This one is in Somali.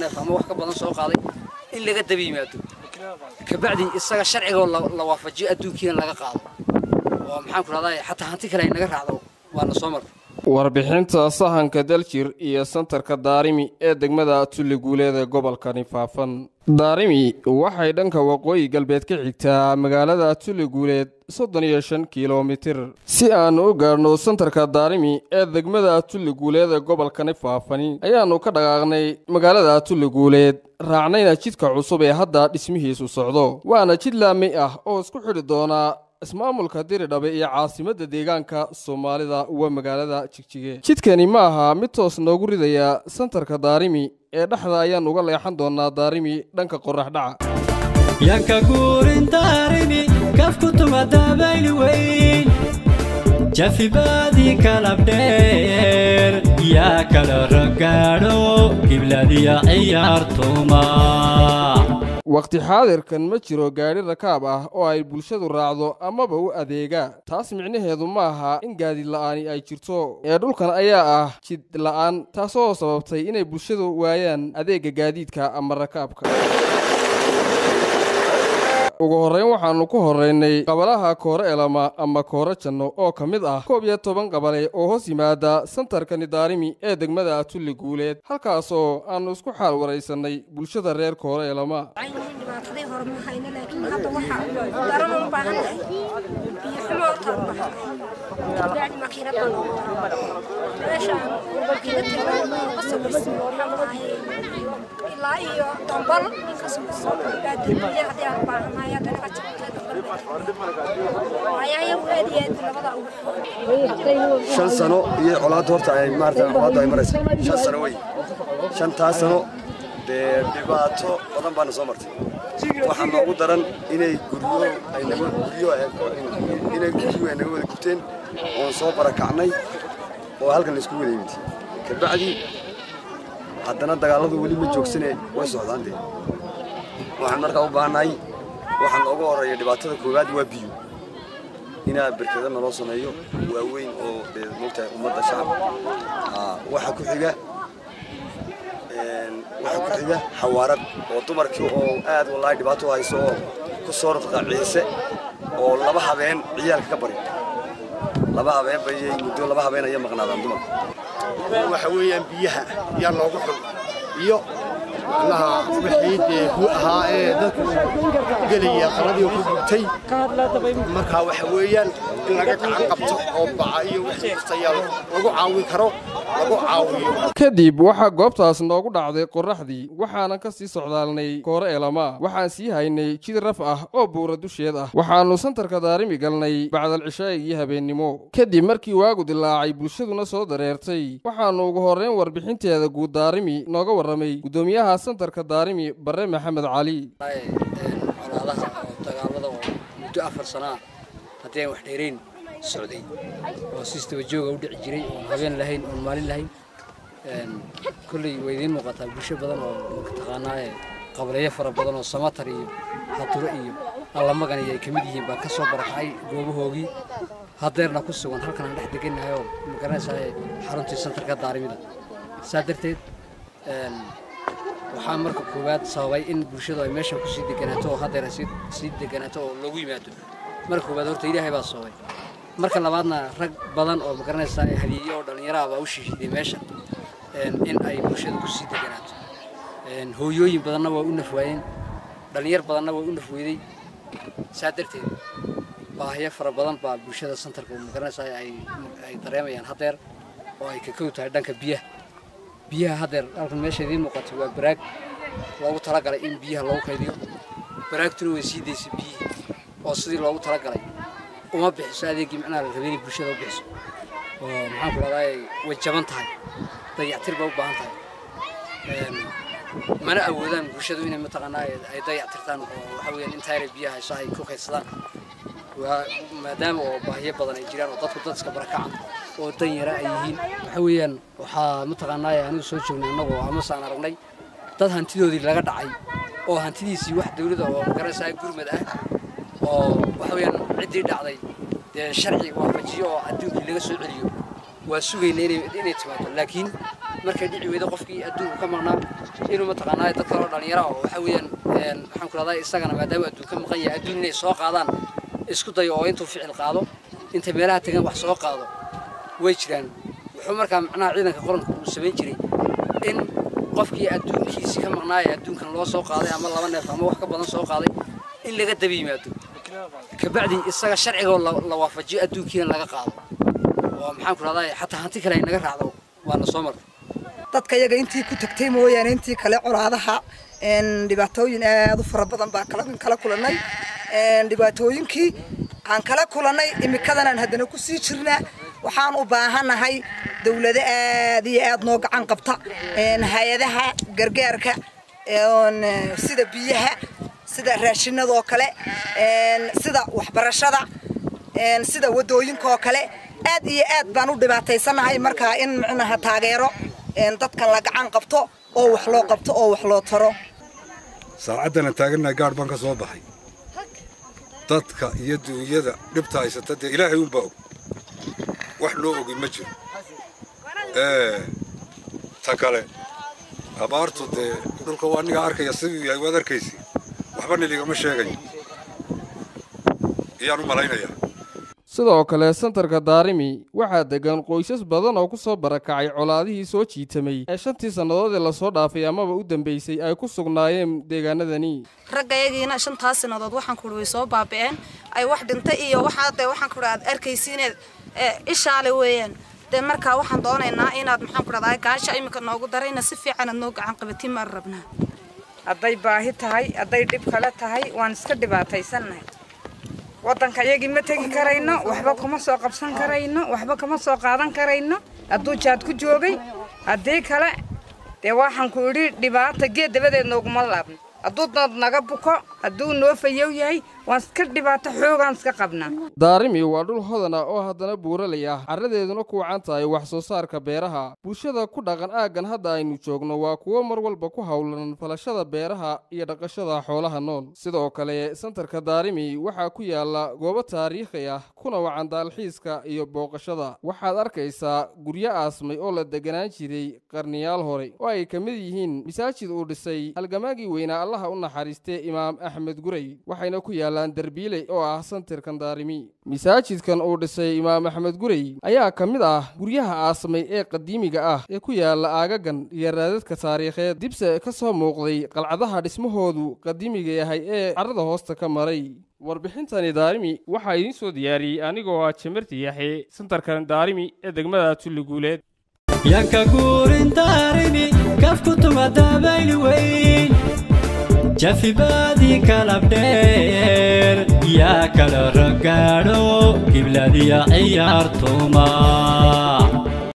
neef ama wax ka badan soo qaaday in laga daba yimaado kabacdi isaga sharciga la waafajiyo adduunkiina laga qaado oo maxaan ku rahdaa xataa hanti kale ay naga raacdo waana soo marka warbixinta sahanka daljir iyo santarka daarimi ee degmada tulli guuleed ee gobolkani faafan daarimi waxay dhanka waqooyi galbeed ka xigtaa magaalada tulli guuleed soddon iyo shan kilomitir si aan u gaadhno santarka daarimi ee degmada tulli guuleed ee gobolkani faafani ayaannu ka dhaqaaqnay magaalada tulli guuleed raacnayna jidka cusub ee hadda dhismihiisu socdo waana jid laami ah oo isku xidhi doonaa ismaamulka diridhabe iyo caasimadda deegaanka soomaalida waa magaalada jigjige jidkani ma aha mid toos noogu ridaya santarka daarimi ee dhexda ayaan uga leexan doonaa daarimi dhanka qorax dhaca yanka guurin daarimi kafku tuma dabayli weyn jafibaadii kalabdheer yaa kala rogaadho gibladiya ciyaartuma wakhti xaadirkan ma jiro gaadhi rakaab ah oo ay bulshadu raacdo amaba u adeega taas micnaheedu ma aha in gaadiid la'aani ay jirto ee dhulkan ayaa ah jid la'aan taasoo sababtay inay bulshadu waayaan adeegga gaadiidka ama rakaabka ugu horrayn waxaannu ku horraynay qabalaha koore elama ama koore janno oo ka mid ah koob iyo toban qabale oo hoos yimaada santarkani daarimi ee degmada tulli guuleed halkaasoo aannu isku xaal waraysannay bulshada reer koore elama dhibaatadii hore ma hayno laakiin hadda waxa daran u baahan tahay biyo xumo taan bahan bacdi makiinad baan ugu meeshaan makiinad tilmaamo ka samaysan waxaan lahay ilaa iyo dambal ka samaysan baadi biyo haddii aan baahanahay hadda naga jabtay dambal ayaaya aad iyo aad labada ugu shan sano iyo colaadda horta ay maarata colaadda ay maraysa shan sano wey shantaas sano dee dhibaato badan baana soo martay waxaa noogu daran inay guryo ay naga guryo inay guryo ay naga wada gubteen oon soo barakacnay oo halkan la isku wada yimid kabacdi haddana dagaalladu weli ma joogsane way socdaan dee waxaan markaa u baahannahay waxaa noogu horreeya dhibaatada koowaad waa biyo inaa berkada naloo sameeyo waaweyn oo dee moogtahay ummadda shacabka waxaa ku xiga waxaa ku xiga xawaarad oo dumarkii oo aad wallaahi dhibaato u hayso oo ku soo radqa ciise oo laba habeen ciyaalka ka bari laba habeen bayay muddo laba habeen ayay maqnaadaan dumarka waxa weeyaan biyaha yaa loogu xun iyo macnaha wixii dee hu ahaa ee dadku gelaya qaladii ku gubtay marka waxa weeyaan in laga gacan qabto oo baca iyo wixii kastayaa lagu caawin karo lagu caawiyo kadib waxaa goobtaas noogu dhacday qorraxdii waxaanan ka sii socdaalnay koore elama waxaan sii haynay jid raf ah oo buura dusheed ah waxaannu santarka daarimi galnay bacdal cishaa'ig iyo habeennimo kadib markii waagu dilaacay bulshaduna soo dareertay waxaannu ugu horrayn warbixinteeda guud daarimi nooga warramay guddoomiyaha santarka daarimi barre maxamed cali colaadaha oo dagaalada oo muddo afar sana ah haddii aan wax dheerayn socday oo sistaba jooga u dhici jiray oon habeen lahayn oon maalin lahayn kolley way idiin muuqataa bulsho badan oo taqaanaaye qableeyo fara badan oo samatar iyo haduro iyo allamagan iyo ay ka mid yihiin baa ka soo barakacay goobahoogii haddeerna ku sugan halkan aan dhex degannahay oo magaranaysaa xaruntii santarka daarimida saa darteed waxaa marka koowaad sababay in bulshadu ay meeshan kusii deganaato oo haddeer ay sii deganaato oo loogu yimaado marka koowaad horta ilaahay baa sababay marka labaadna rag badan oo magaranaysaa hadiye oo dhallinyaraha baa u shishiday meeshan in ay bulshada kusii deganaato hooyooyin badanna waa u nafwaayeen dhallinyar badanna waa u nafweyday saa darteed baahiyo fara badan baa bulshada santarka magaranaysaa ay dareemayaan haddeer oo ay ka kow tahay dhanka biyaha biyaha haddeer halkan meesha idiin muuqato waa baraag loogu talagalay in biyaha loogu kaydiyo baraagtuna way sii daysay biyihii oo sidii loogu talagalay uma bixiso adeegii macnaha la rabay inay bulshada u bixiso oo maxaan ku dhahdaa way jaban tahay dayactir bay u baahan tahay mana awoodaan bulshadu inay mataqaanaa ay dayactirtaan oo waxa weeyaan intaa yara biyaha hayso ay ku kaydsadaan waa maadaama oo baahiyo badan ay jiraan oo dadku dad iska barakaca oo dan yara ay yihiin waxa weeyaan waxaa mataqaanaa anigu soo joognay annagoo amase aan aragnay dad hantidoodii laga dhacay oo hantidiisii wax dawladda oo magaraysaa gurmad ah oo waxa weeyaan ciddii dhacday dee sharci waafajiyo oo adduunkii laga soo celiyo waa sugayna inay inay timaado laakiin markay dhici weydo qofkii adduunku ka maqnaa inuu mataqaanaa dad kaloo dhalinyaro ah oo waxa weeyaan een, maxaan ku rahdaa isagana maadaama adduun ka maqan yahay adduun inay soo qaadaan isku dayo oo intuu ficil qaado inta meelaha tagan wax soo qaado way jiraan wuxuu markaa macnaha ciidanka qaranku uu samayn jiray in qofkii adduunkiisi ka maqnaa ee adduunkan loo soo qaaday ama laba neef ama wax ka badan soo qaaday in laga daba yimaado kabacdi isaga sharcigoo la la waafajiyo adduunkiina laga qaado oo maxaan ku rahdaa xataa hanti kale ay naga raacdo waana soo martay dadka yaga intii ku tagtay mooyaane intii kale colaadaha een, dhibaatooyin aad u fara badan baa kala kala kulannay een, dhibaatooyinkii aan kala kulannay imikadanaan haddana ku sii jirnaa waxaan u baahanahay dawlado aad iyo aad noo gacan qabta een, hay-adaha gargaarka een, sida biyaha sida raashinadoo kale een, sida waxbarashada een, sida wadooyinka oo kale aad iyo aad baan u dhibaataysanahay markaa in micnaha taageero een, dadkan la gacan qabto oo wax loo qabto oo wax loo taro saacaddana taagannahay gaadh baan ka soo baxay dadka iyo duunyada dhibta haysata dee ilaahay unbaa og wax loo ogi ma jiro ee ta kale abaartu dee dhulka waa aniga arkaya siduu yahay waad arkaysi waxba niligama sheegayo iyaan u malaynayaa sidoo kale santarka daarimi waxaa degan qoysas badan oo ku soo barakacay colaadihii soo jiitamay ee shantii sannadood ee lasoo dhaafay amaba u dambaysay ay ku sugnaayeen deegaanadani raggayagiina shantaas sanadood waxaan kuhi way soo baaba'een ay wax dhintay iyo waxaa dee waxaan kuhi aad arkaysiineed ishaale weeyaan dee markaa waxaan doonaynaa inaad maxaan ku dhahdaa gaasha iminka noogu darayna si fiican aad noo gacan qabatiin maan rabnaa hadday baahi tahay hadday dhib kale tahay waan iska dhibaataysannahay waddanka iyagii ma tegi karayno waxba kuma soo qabsan karayno waxba kama soo qaadan karayno hadduu jaad ku joogay haddii kale dee waxaan ku idhi dhibaata geed dabadeed nooguma laabno hadduu dad naga buko hadduu noo fayow yahay waan iska dhibaato xoogaan iska qabnaa daarimi waa dhul hodan ah oo haddana buuralay ah carradeeduna ku wacan tahay wax soo saarka beeraha bulshada ku dhaqan aaggan hadda aynu joogno waa kuwo mar walba ku howlan falashada beeraha iyo dhaqashada xoolaha nool sidoo kale santarka daarimi waxaa ku yaala goobo taariikhi ah kuna wacan daalxiiska iyo booqashada waxaad arkaysaa guryo aasmay oo la deganaan jiray qarniyaal hore oo ay ka mid yihiin masaajid uu dhisay halgamaagii weynaa allaha u naxariistee imaam axmed gurey waxayna ku yaalaan derbiile oo ah santarkan daarimi masaajidkan uu dhisay imaam axmed gurey ayaa ka mid ah guryaha aasamay ee qadiimiga ah ee ku yaala aagagan iyo raadadka taariikheed dibse ka soo muuqday qalcadaha dhismahoodu qadiimiga yahay ee carrada hoosta ka maray warbixintani daarimi waxaa idiin soo diyaariyey anigoo ah jamarti yaxe santarkan daarimi ee degmada tulli guuleed yanka guurin daarimi kafku tuma dabayli weyn jafibaadii kalabdheer yaa kala ragaadho gibladiya ciyaartuma